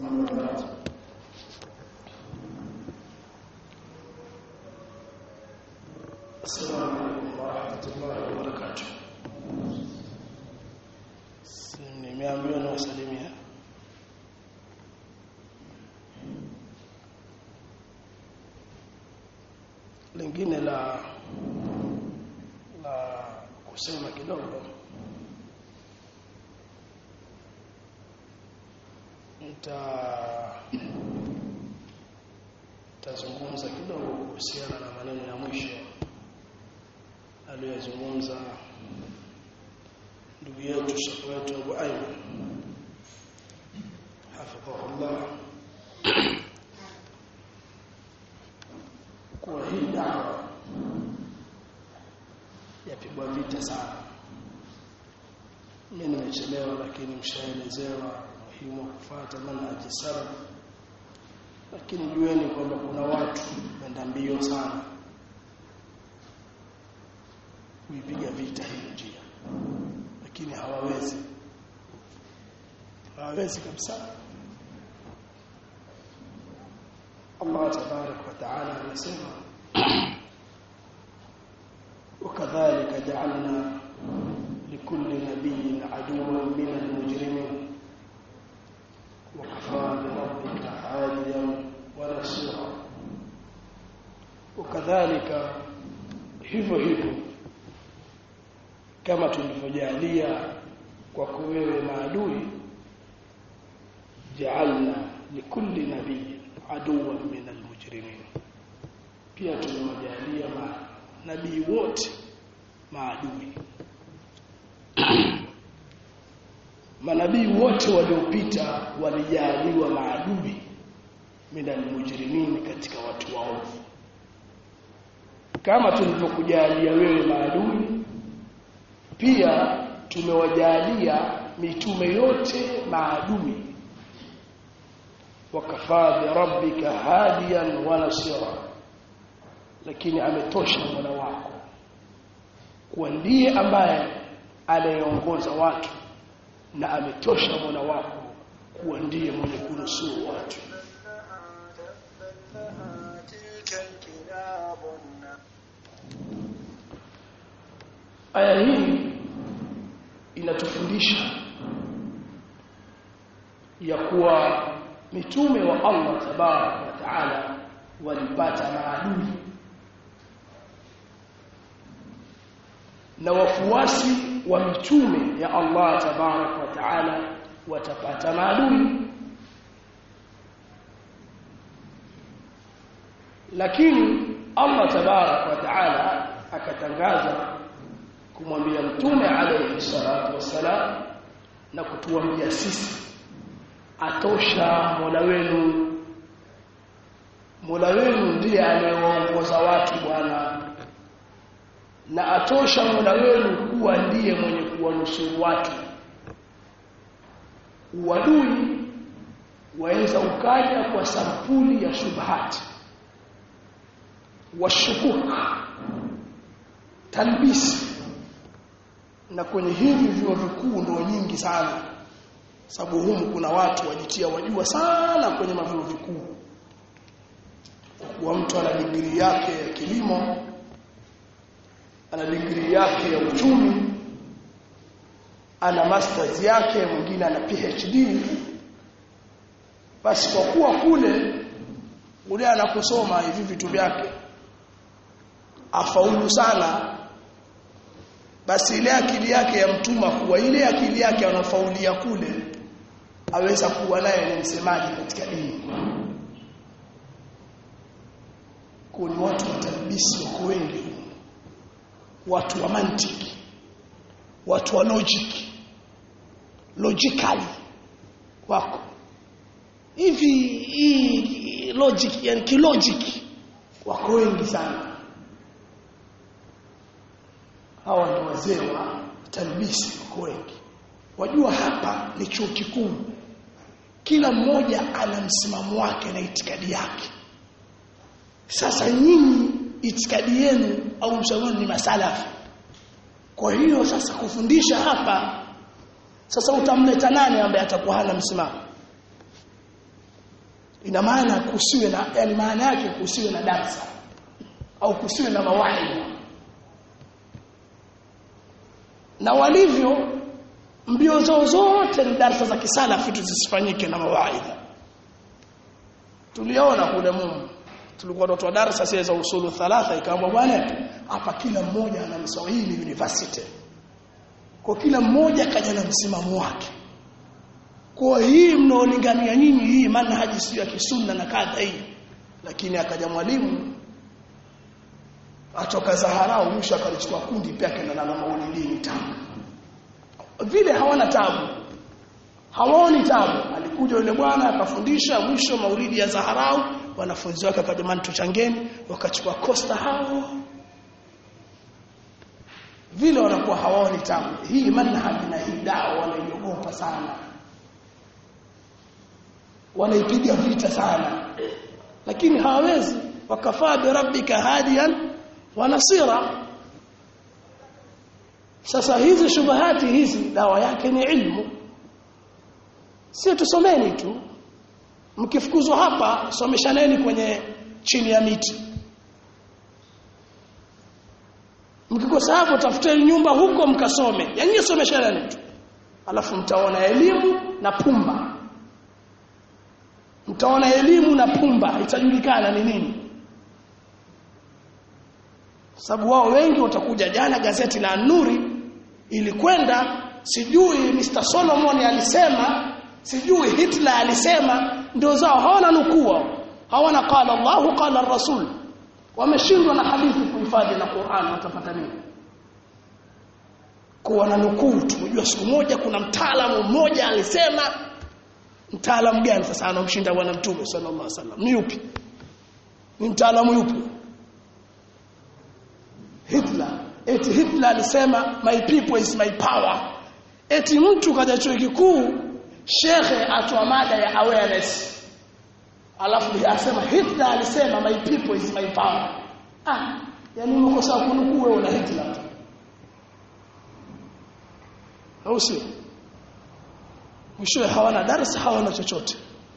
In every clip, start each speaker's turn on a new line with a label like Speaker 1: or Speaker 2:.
Speaker 1: السلام عليكم ورحمة الله وبركاته nimeambiwa na wasalimia lingine la la kusema kidogo nita tazungumza kidogo kuhusiana na maneno ya mwisho aliyozungumza ndugu yetu shekhi wetu Abu Ayman hafidhahullah kuwa hii dawa yapigwa vita sana mimi nimechelewa lakini mshaelezewa umuhimu wa kufuata manhaji salaf lakini jueni kwamba kuna watu wenda mbio sana kuipiga vita hii njia lakini hawawezi hawawezi kabisa Allah tabarak wa taala anasema وكذلك جعلنا لكل نبي عدوا من المجرمين وكفى بربك هاديا ونصيرا وكذلك hivyo hivyo kama tulivyojalia kwako wewe maadui ja'alna likulli nabiy aduwan min almujrimin pia tumewajalia nabii wote maadui manabii wote waliopita walijaliwa maadui min almujrimin katika watu waovu kama tulivyokujalia wewe maadui pia tumewajalia mitume yote maadui wakafaa bi rabbika hadiyan wa nasira lakini ametosha Mola wako kuwa ndiye ambaye anayeongoza watu na ametosha Mola wako kuwa ndiye mwenye kunusuru watu aya hii inatufundisha ya kuwa mitume wa Allah tabarak wa taala walipata maadui na wafuasi wa mitume ya Allah tabarak wa taala watapata maadui lakini Allah tabarak wa taala akatangaza kumwambia mtume alayhi salatu wassalam na kutuambia sisi atosha Mola wenu Mola wenu ndiye anayewaongoza watu bwana na atosha Mola wenu kuwa ndiye mwenye kuwanusuru watu uadui waweza ukaja kwa sampuli ya shubhati washukuk talbisi na kwenye hivi vyuo vikuu ndio nyingi sana sababu humu kuna watu wajitia wajua sana kwenye mavyuo vikuu kwa mtu ana digrii yake ya kilimo ana digrii yake ya uchumi ana masters yake mwingine ana PhD basi kwa kuwa kule ule anakusoma hivi vitu vyake afaulu sana basi ile akili yake ya mtuma kuwa ile akili yake anafaulia kule aweza kuwa naye ni msemaji katika dini kuni watu wa talbisi wako wengi watu wa mantiki watu wa logic logically wako hivi hii logic yani kilogic wako wengi sana hawa ndio wazee wa talbisi wako wengi wajua hapa ni chuo kikuu kila mmoja ana msimamo wake na itikadi yake sasa nyinyi itikadi yenu au msimamo ni masalafi kwa hiyo sasa kufundisha hapa sasa utamleta nani ambaye atakuwa hana msimamo ina maana kusiwe na yani maana yake kusiwe na darsa au kusiwe na mawaidha na walivyo mbio zao zote ni darsa za kisalafi tu zisifanyike na mawaidha tuliona kule Mungu tulikuwa tunatoa darasa sasa za usulu thalatha ikaambiwa bwana hapa kila mmoja ana Mswahili University kwa kila mmoja kaja na msimamo wake kwa hii mnaolingania nyinyi hii manhaji sio ya kisunna na kadha hii lakini akaja mwalimu atoka Zaharau mwisho akalichukua kundi pia akaenda na maulidini tamu vile hawana tabu hawaoni tabu alikuja yule bwana akafundisha mwisho maulidi ya Zaharau wanafunzi wake akajamani tuchangeni wakachukua kosta hao vile wanakuwa hawaoni tabu hii manhaji na hii dawa wanaiogopa sana wanaipiga vita sana lakini hawawezi wakafaa bi rabbika hadiyan wa nasira sasa hizi shubahati hizi dawa yake ni ilmu sio tusomeni tu mkifukuzwa hapa someshaneni kwenye chini ya miti mkikosa hapo tafuteni nyumba huko mkasome yani someshaneni tu alafu mtaona elimu na pumba mtaona elimu na pumba itajulikana ni nini sababu wao wengi watakuja jana gazeti la Nuri ilikwenda sijui Mr Solomon alisema sijui Hitler alisema ndio zao hawana nukuu hawana qala Allahu qala Rasul wameshindwa na hadithi kuhifadhi na Qur'an watapata nini kuwa na nukuu tumejua siku moja kuna mtaalamu mmoja alisema mtaalamu gani sasa anomshinda bwana mtume sallallahu alaihi wasallam ni yupi ni mtaalamu yupi Hitler eti Hitler alisema my people is my power eti mtu kaja chuo kikuu shekhe atoa mada ya awareness alafu asema Hitler alisema my people is my power ah yani umekosa kunukuu wewe na Hitler au sio mwishowe hawana darasa hawana chochote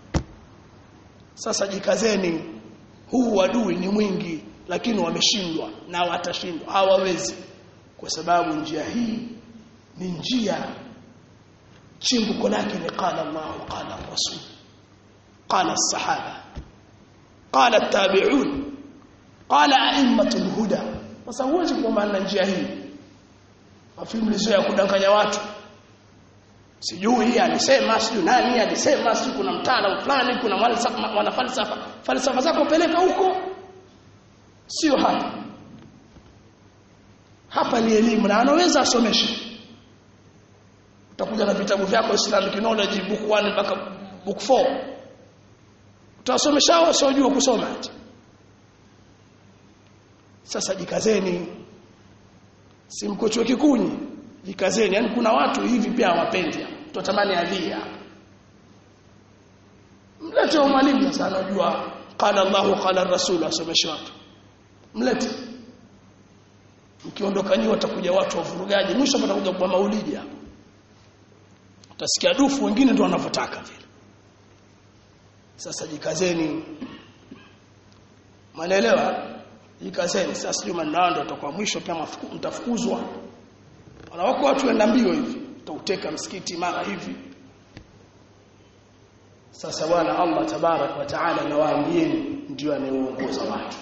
Speaker 1: sasa jikazeni huu adui ni mwingi lakini wameshindwa na watashindwa hawawezi kwa sababu njia hii ni njia chimbuko lake ni qala Allah qala Rasul qala sahaba qala at-tabi'un qala a'immatul huda sasa huwezi kuomba njia hii afimlizo ya kudanganya watu sijui alisema sijui nani alisema sijui kuna mtaalamu fulani kuna mwana falsafa falsafa zako peleka huko sio hapa hapa ni elimu na anaweza asomeshe utakuja na vitabu vyako Islamic knowledge book 1 mpaka book 4 utasomesha hao wasiojua kusoma ati sasa jikazeni si mko chuo kikunyi jikazeni yani kuna watu hivi pia hawapendi tutamani adhia mlete mwalimu sasa anajua qala Allah qala Rasul asomeshe watu mlete mkiondoka nyi watakuja watu wavurugaji mwisho patakuja kwa maulidi hapo utasikia dufu wengine ndio wanavyotaka vile sasa jikazeni manaelewa jikazeni sasa juma ndio ndio utakuwa mwisho pia mtafukuzwa Wana wako watu wenda mbio hivi, utauteka msikiti mara hivi. Sasa bwana Allah tabarak wa taala nawaambieni ndio anayeongoza watu.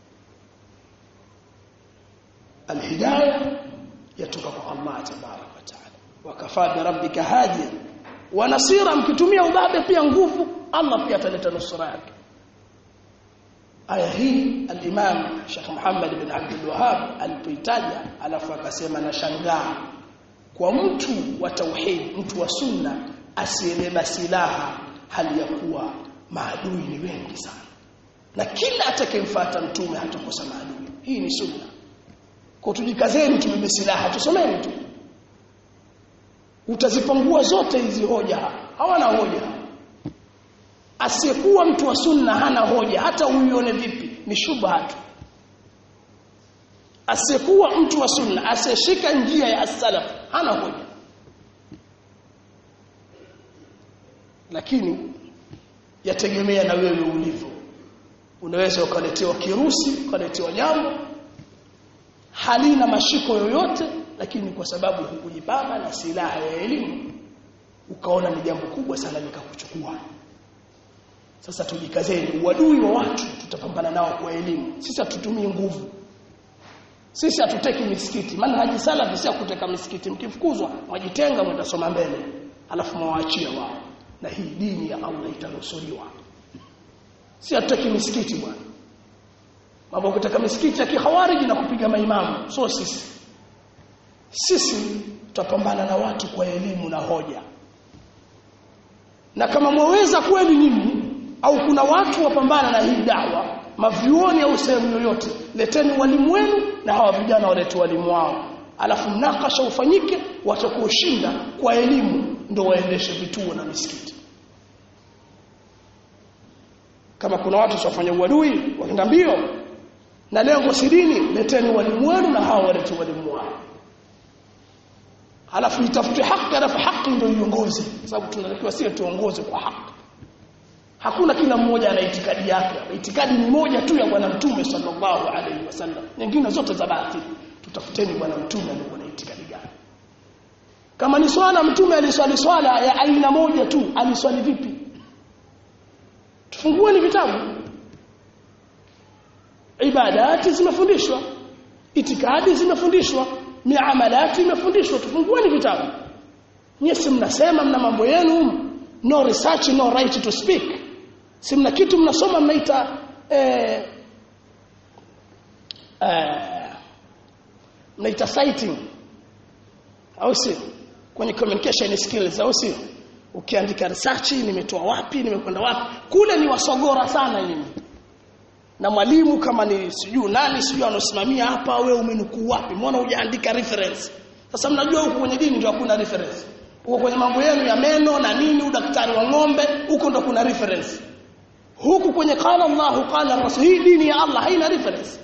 Speaker 1: Alhidayah yatoka kwa Allah tabarak wa taala. Wakafaa bi rabbika hadiya wa nasira mkitumia ubabe pia nguvu Allah pia ataleta nusura yake. aya hii al-Imam Sheikh Muhammad bin Abdul Wahhab alipoitaja alafu akasema na shangaa kwa mtu wa tauhid mtu wa sunna asiyebeba silaha hali ya kuwa maadui ni wengi sana na kila atakayemfuata mtume hatakosa maadui hii ni sunna kwa tujikazeni tubebe silaha tusomeni tu utazipangua zote hizi hoja hawana hoja asiyekuwa mtu wa sunna hana hoja hata uione vipi ni shubha tu asiyekuwa mtu wa sunna asiyeshika njia ya as-salaf hana hoja lakini yategemea na wewe ulivyo unaweza ukaletewa kirusi ukaletewa jambo halina mashiko yoyote lakini kwa sababu hukujipamba na silaha ya elimu ukaona ni jambo kubwa sana likakuchukua sasa tujikazeni uadui wa watu tutapambana nao kwa elimu sisi hatutumii nguvu sisi hatuteki misikiti maana haji salafi si kuteka misikiti mkifukuzwa mwajitenga mtasoma mbele alafu mwaachie wao na hii dini ya Allah itanusuriwa si hatuteki misikiti bwana mambo kutaka misikiti ya kihawariji na kupiga maimamu so sisi sisi tutapambana na watu kwa elimu na hoja na kama mwaweza kweli nyinyi au kuna watu wapambana na hii dawa mavyuoni au sehemu yoyote leteni walimu wenu na hawa vijana walete walimu wao alafu mnakasha ufanyike watakuoshinda kwa elimu ndio waendeshe vituo na misikiti kama kuna watu wafanya uadui wakienda mbio na lengo si dini leteni walimu wenu na hawa walete walimu wao alafu itafute haki alafu haki ndio iongoze sababu tunatakiwa sio tuongoze kwa haki hakuna kila mmoja ana itikadi yake itikadi ni moja tu ya bwana mtume sallallahu alaihi wasallam nyingine zote za batili tutafuteni bwana mtume alikuwa na itikadi gani kama ni swala mtume aliswali swala ya aina moja tu aliswali vipi tufungueni vitabu ibadati zimefundishwa itikadi zimefundishwa miamalati imefundishwa tufungueni vitabu nyesi mnasema mna mambo yenu no research no right to speak si mna kitu mnasoma mnaita eh, eh, mnaita citing au si kwenye communication skills au si ukiandika research nimetoa wapi nimekwenda wapi kule ni wasogora sana nyinyi na mwalimu kama ni sijui nani sijui anosimamia hapa wewe umenukuu wapi mbona hujaandika reference sasa mnajua huko kwenye dini ndio hakuna reference huko kwenye mambo yenu ya meno na nini udaktari wa ng'ombe huko ndo kuna reference huku kwenye qala Allah qala Rasul hii dini ya Allah haina reference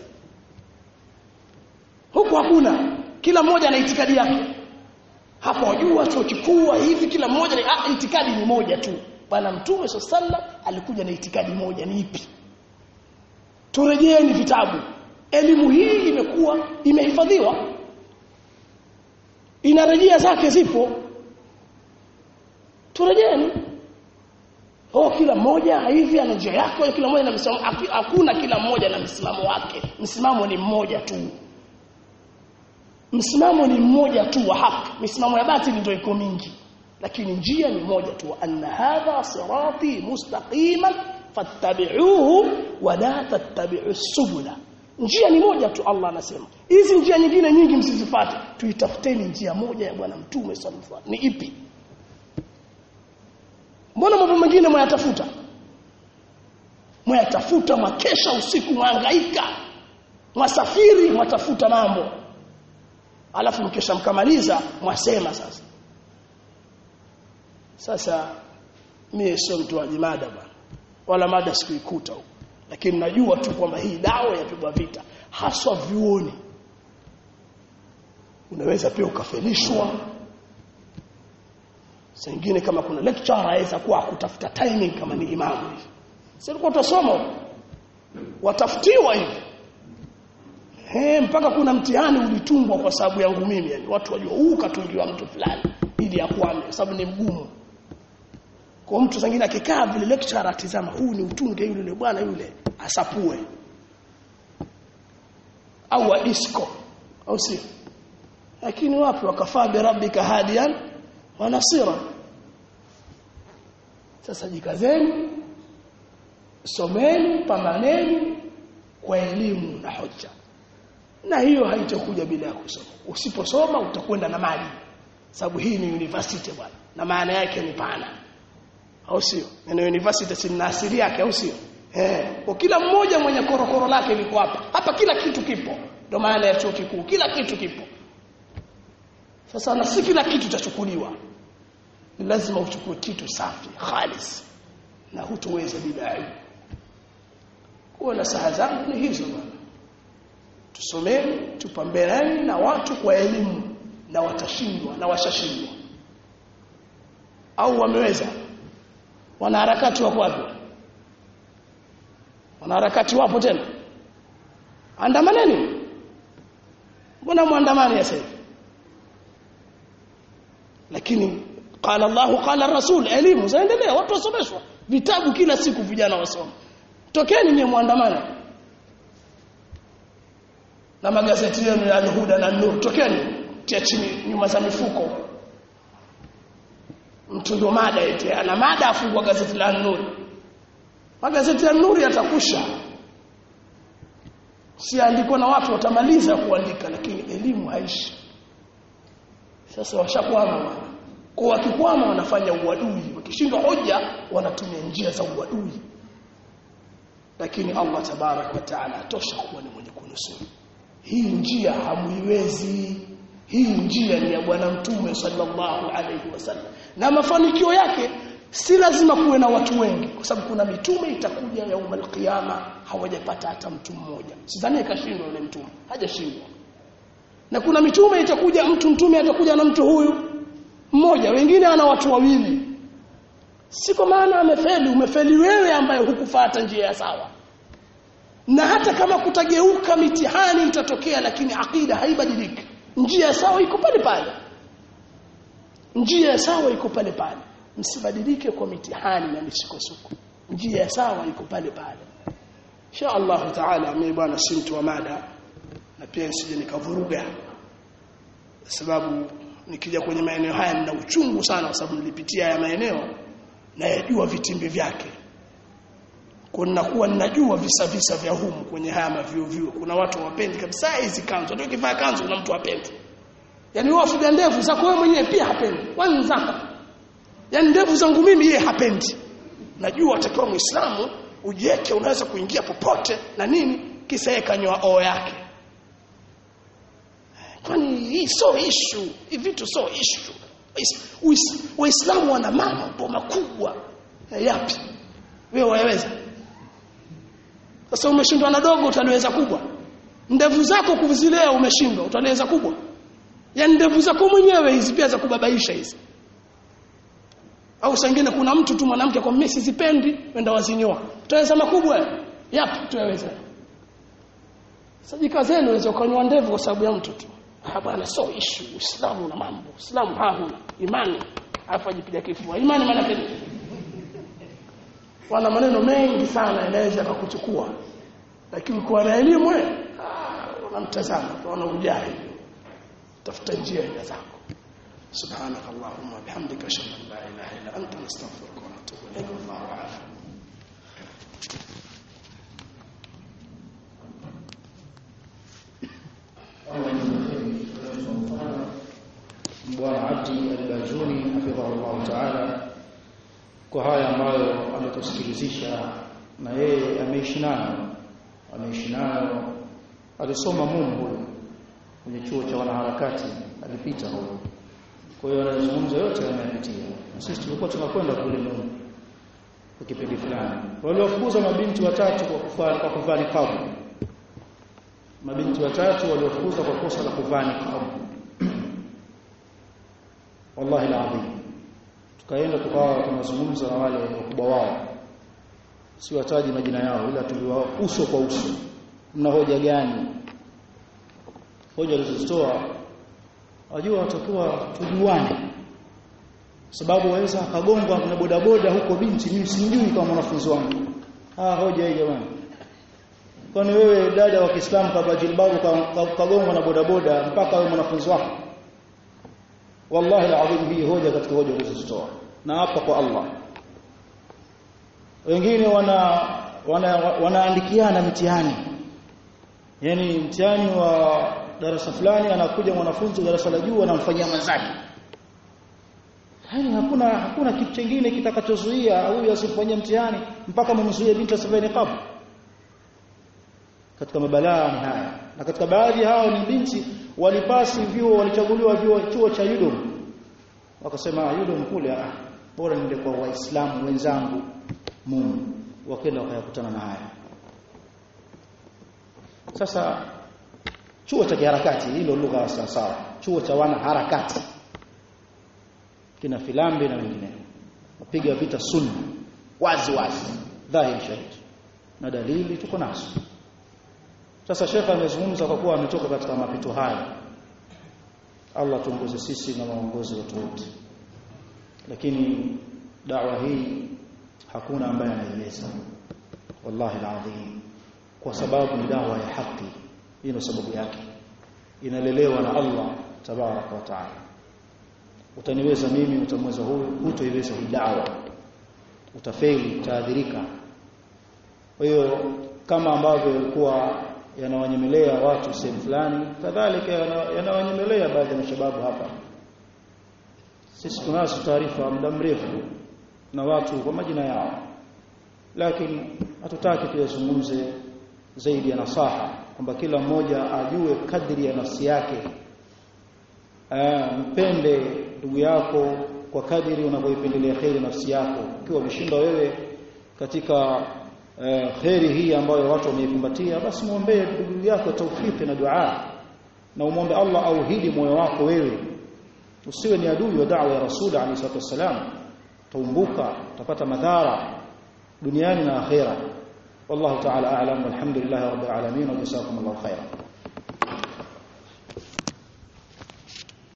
Speaker 1: huku hakuna kila mmoja ana itikadi yake hapo wajua chuo kikuu hivi kila mmoja ni ah, itikadi ni moja tu bwana mtume sallallahu alikuja na itikadi moja ni ipi turejeeni vitabu elimu hii imekuwa imehifadhiwa inarejea zake zipo turejeeni oh kila mmoja hivi ana njia yake kila mmoja na msimamo hakuna kila mmoja na msimamo wake msimamo ni mmoja tu msimamo ni mmoja tu wa haki misimamo ya batili ndio iko mingi lakini njia ni moja tu anna hadha sirati mustaqiman fattabi'uhu wa la tattabi'u subula njia ni moja tu Allah anasema hizi njia nyingine nyingi msizifuate tuitafuteni njia moja ya bwana mtume sallallahu alaihi ni ipi mbona mambo mengine mwayatafuta mwayatafuta mwakesha usiku mwangaika mwasafiri mwatafuta mambo alafu mkesha mkamaliza mwasema sasa sasa mimi sio mtu wa mada bwana wala mada sikuikuta huko lakini najua tu kwamba hii dawa yapigwa vita haswa vyuoni unaweza pia ukafelishwa Sengine kama kuna lecturer aweza kuwa kutafuta timing kama ni imamu hivi. Sasa tulikuwa tutasoma watafutiwa hivi. Eh mpaka kuna mtihani ulitungwa kwa sababu yangu mimi yani watu wajua huu katungiwa mtu fulani ili akwame kwa sababu ni mgumu. Kwa mtu zingine akikaa vile lecturer atizama huu ni utunge yule yule bwana yule asapue. Au wa disco au si. Lakini wapi wakafaa bi rabbika hadiyan wa nasira sasa jikazeni someni pambaneni kwa elimu na hoja na hiyo haitakuja bila ya kusoma usiposoma utakwenda na mali sababu hii ni university bwana na maana yake ni pana au sio neno university si asili yake au sio eh kwa kila mmoja mwenye korokoro lake liko hapa hapa kila kitu kipo ndio maana ya chuo kikuu kila kitu kipo sasa na si kila kitu chachukuliwa lazima uchukue kitu safi khalis na hutoweza bila aibu kwa na saha zangu ni hizo bwana tusomeni tupambeleni na watu kwa elimu na watashindwa na washashindwa au wameweza wanaharakati wako wapi wanaharakati wapo tena andamaneni mbona muandamani sasa hivi lakini qala Allah qala Rasul elimu zaendelea watu wasomeshwa vitabu kila siku vijana wasoma tokeni nye muandamana na magazeti yenu ya Al-Huda na Nur tokeni tia chini nyuma za mifuko mtu ndo mada eti ana mada afungwa gazeti la Nur magazeti ya Nur yatakusha siandikwa na watu watamaliza kuandika lakini elimu haishi sasa washakwama bwana kwa wakikwama wanafanya uadui wakishindwa hoja wanatumia njia za uadui lakini Allah tabarak wa taala atosha kuwa ni mwenye kunusuru hii njia hamuiwezi hii njia ni ya bwana mtume sallallahu alaihi wasallam na mafanikio yake si lazima kuwe na watu wengi kwa sababu kuna mitume itakuja yaum alqiyama hawajapata hata mtu mmoja sidhani ikashindwa yule mtume hajashindwa na kuna mitume itakuja mtu mtume atakuja na mtu huyu mmoja wengine ana watu wawili si kwa maana amefeli umefeli wewe ambaye hukufuata njia ya sawa na hata kama kutageuka mitihani itatokea lakini akida haibadiliki njia ya sawa iko pale pale njia ya sawa iko pale pale msibadilike kwa mitihani na misukosuko njia ya sawa iko pale pale insha Allah taala mimi bwana si mtu wa mada na pia nisije nikavuruga sababu nikija kwenye maeneo haya nina uchungu sana kwa sababu nilipitia haya maeneo na yajua vitimbi vyake kwa ninakuwa ninajua visa visa vya humu kwenye haya mavio vio kuna watu wapendi kabisa hizi kanzu hata ukivaa kanzu kuna mtu hapendi yani wewe wafuga ndevu zako wewe mwenyewe pia hapendi wenzako yani ndevu zangu mimi yeye hapendi najua atakiwa muislamu ujieke unaweza kuingia popote na nini kisa yeye kanyoa oo yake kwani hii so issue hivi vitu so issue waislamu wana mambo makubwa yapi wewe waweza sasa umeshindwa na dogo utaliweza kubwa ndevu zako kuzilea umeshindwa utaliweza kubwa yani ndevu zako mwenyewe hizi pia za kubabaisha hizi au sangine kuna mtu tu mwanamke kwa mimi sizipendi wenda wazinyoa utaweza makubwa yapi tuweza sajika zenu unaweza kunyoa ndevu kwa sababu ya mtu tu ah bwana so issue uislamu na mambo uislamu hahuna imani afa jipiga kifua imani maana yake wana maneno mengi sana yanaweza kukuchukua lakini kwa na elimu unamtazama unaona ujai tafuta njia ila zako سبحانك اللهم وبحمدك اشهد ان لا اله الا انت نستغفرك ونتوب اليك والله اعلم
Speaker 2: Bwana Abdi Al-Bajuni hafidhahullah ta'ala kwa haya ambayo ametusikilizisha na yeye ameishi nayo ameishi nayo alisoma mumu huyo kwenye chuo cha wanaharakati alipita huyo kwa hiyo anazungumza yote anayapitia na sisi tulikuwa tunakwenda kule mumu kwa kipindi fulani waliofukuza mabinti watatu kwa kuvaa kwa kuvaa niqab mabinti watatu waliofukuzwa kwa kosa la kuvaa niqab wallahi alazim tukaenda tukawa tunazungumza na wale wakubwa wao si wataji majina yao ila tuliwao uso kwa uso mna hoja gani hoja alizozitoa wajua watakuwa tujuane sababu waweza akagongwa na bodaboda huko binti mimi simjui kama mwanafunzi wangu ah hoja hii jamani kwani wewe dada wa Kiislamu kabla jilbabu kagongwa na bodaboda mpaka wewe mwanafunzi wako wallahi alazim hii hoja katika hoja ulizozitoa na hapa kwa Allah wengine wana wanaandikiana wana mitihani yani mtihani wa darasa fulani anakuja mwanafunzi darasa la juu anamfanyia mwenzake yani hakuna hakuna kitu kingine kitakachozuia huyu asifanyie mtihani mpaka mumzuie binti asivae niqab katika mabalaa ni haya na katika baadhi hao ni binti walipasi vyuo walichaguliwa vyuo chuo cha Udom wakasema Udom kule ah bora niende kwa waislamu wenzangu Mungu wakaenda wakayakutana na haya sasa chuo cha kiharakati hilo lugha sawa sawa chuo cha wana harakati kina filambi na wengine wapiga vita sunna wazi wazi dhahiri shahidi na dalili tuko nazo sasa shekha amezungumza kwa kuwa ametoka katika mapito haya Allah tuongoze sisi na waongozi wetu wote lakini dawa hii hakuna ambaye anaiweza wallahi alazim kwa sababu ni dawa ya haki hii ndio sababu yake inalelewa na Allah tabaraka wa taala utaniweza mimi utamweza huyu hutoiweza hii dawa utafeli utaadhirika kwa hiyo kama ambavyo yalikuwa yanawanyemelea watu sehemu fulani kadhalika yanawanyemelea baadhi ya mashababu hapa sisi tunazo taarifa muda mrefu na watu kwa majina yao lakini hatutaki tuyazungumze zaidi ya nasaha kwamba kila mmoja ajue kadri ya nafsi yake Aa, mpende ndugu yako kwa kadiri unavyoipendelea kheri nafsi yako ukiwa umeshindwa wewe katika uh, kheri hii ambayo watu wameikumbatia basi muombee ndugu yako taufiki na dua na umwombe Allah auhidi moyo wako wewe usiwe ni adui wa da'wa ya rasul alayhi salatu wasalam taumbuka utapata madhara duniani na akhera wallahu ta'ala a'lam walhamdulillahi rabbil alamin wa jazakumullahu khairan